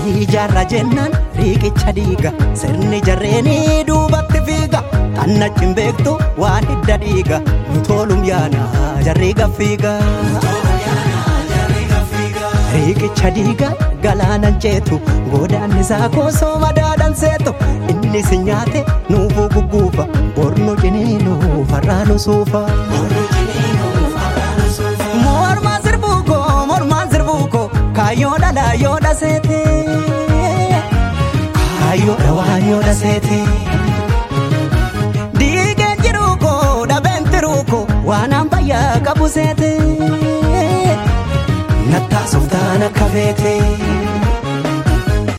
marii jaarra jennaan riiqicha dhiiga sirni jarreenii duubatti fiiga tannachi hin beektu waan hidda dhiiga nu toolum yaana jarri gaffiiga. Riiqicha dhiiga galaanan ceetu godaanni isaa koosoo madaadan seetu inni si nyaate nuufuu gugguufa bornu ciniinuu farraanu suufa. Mormaan sirbuukoo mormaan sirbuukoo kaayyoodha laayyoodha seete kaayyoodha waayyoodha seete. Diigeen jiruukoo dhabeen tiruukoo waan ambayyaa qabu seete. Nattaasuuf taana akka beete.